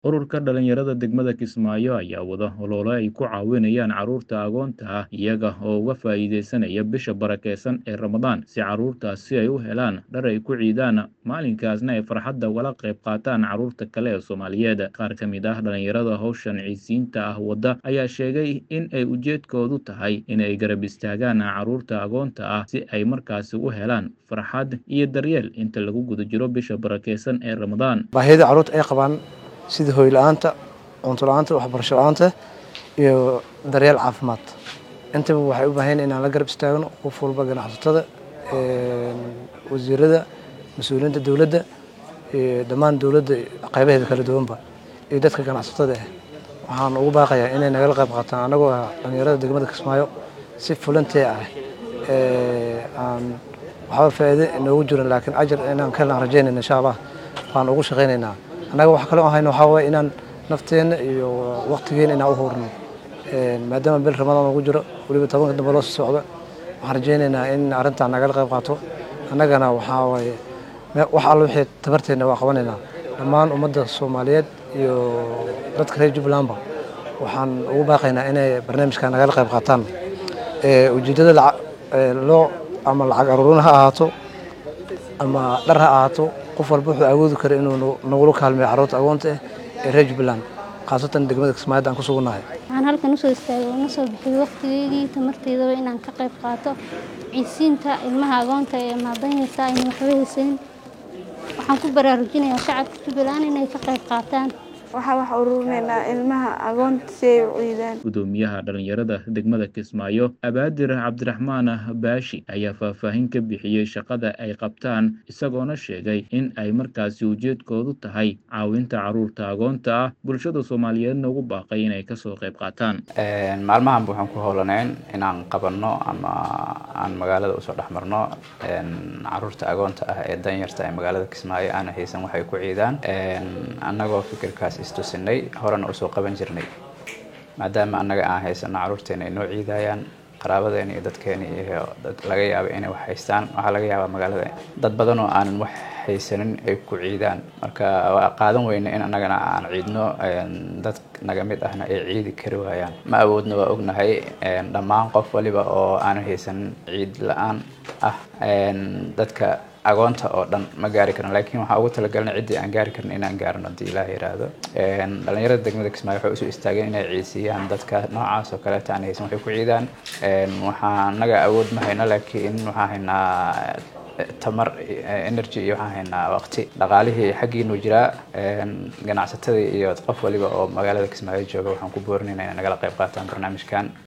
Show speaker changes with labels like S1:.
S1: Ururka dhalinyarada degmada Kismaayo ayaa wada olole ay ku caawinayaan carruurta agoonta ah iyaga oo uga faa'iideysanaya bisha barakeysan ee Ramadaan si carruurtaasi ay u helaan dhar ay ku ciidaan maalinkaasna ay farxadda ugala qayb qaataan carruurta kale ee Soomaaliyeed. Qaar ka mid ah dhalinyarada hawshan ciisiinta ah wada ayaa sheegay in ay ujeedkoodu tahay in ay garab istaagaan carruurta agoonta ah si ay markaasi u helaan farxad iyo daryeel inta lagu guda jiro bisha barakeysan ee Ramadaan.
S2: baahida carruurta ay qabaan sida hooy la-aanta cunto la-aanta waxbarasho la-aanta iyo daryeel caafimaad intaba waxay u baahan yihiin inaan la garab istaagno qof walba ganacsatada wasiirada mas-uuliyiinta dowladda iyo dhammaan dowladda qaybaheeda kala duwanba iyo dadka ganacsatada ah waxaan ugu baaqayaa inay nagala qayb qaataan anagoo ah dhalinyarada degmada Kismaayo si fulantee ah aan waxba faa'iido inoogu jirin laakiin ajar inaan ka helaan rajaynayna insha allah waan ugu shaqaynaynaa annaga wax kale oo hayno waxaa waaye inaan nafteenna iyo waqtigeena inaan u hurno maadaama bil ramadaan ugu jiro weliba tobanka dambe loo soo socdo waxaan rajaynaynaa in arrintan nagala qayb qaato annagana waxaa waaye wax alla wixii tabarteenna waa qabanaynaa dhammaan ummadda soomaaliyeed iyo dadka reer jubbalandba waxaan ugu baaqaynaa inay barnaamijka nagala qayb qaataan ujeeddada loo ama lacag aruurin ha ahaato ama dhar ha ahaato qof walba wuxuu awoodi kara inuu nagula kaalmeeyo carruurta agoonta ah ee reer jubbaland khaasatan degmada kismaayad aan ku sugunnahay
S3: waxaan halkan usoo istaagay una soo bixiyey waqtigeygii tamarteydaba inaan ka qayb qaato ciisiinta ilmaha agoonta ee maadanyarta ayna waxba haysanin waxaan ku baraarujinayaa shacabka jubbaland inay ka qayb qaataan
S4: waxaa wax ururinaynaa ilmaha agoonta si ay u ciidaan
S1: gudoomiyaha dhalinyarada degmada Kismaayo Abaadir Cabdiraxmaan Baashi ayaa faahfaahin ka bixiyey shaqada ay qabtaan isagoona sheegay in ay markaasi ujeedkoodu tahay caawinta carruurta agoonta ah bulshada Soomaaliyeedna ugu baaqay inay kasoo qayb qaataan
S5: maalmahan waxaan ku howlanayn inaan qabanno ama aan magaalada usoo dhex marno carruurta agoonta ah ee danyarta ee magaalada Kismaayo aana haysan waxay ku ciidaan annagoo fikirkaas istusinay horena usoo qaban jirnay maadaama annaga aan haysano carruurteena ay noo ciidayaan qaraabadeena iyo dadkeena iyo dad laga yaaba inay wax haystaan waxaa laga yaabaa magaalada dad badan oo aanan wax haysanin ay ku ciidaan marka waa qaadan weyne in annagana aan ciidno dad naga mid ahna ay ciidi kari waayaan ma awoodna waa ognahay dhammaan qof waliba oo aanan haysanin ciid la-aan ah dadka agoonta oo dhan ma gaari karin laakiin waxaa ugu talagalnay ciddii aan gaari karin inaan gaarno haddii ilaah yiraahdo dhalinyarada degmada kismaayo waxay usoo istaageen inay ciidsiiyaan dadka noocaas oo kaleeta aan haysan waxay ku ciidaan waxaa annaga awood ma hayno laakiin waxaan haynaa tamar energy iyo waxaan haynaa waqti dhaqaalihii xaggiinu jiraa ganacsatada iyo qof waliba oo magaalada kismaayo jooga waxaan ku boorinaynaa inay nagala qayb qaataan barnaamijkan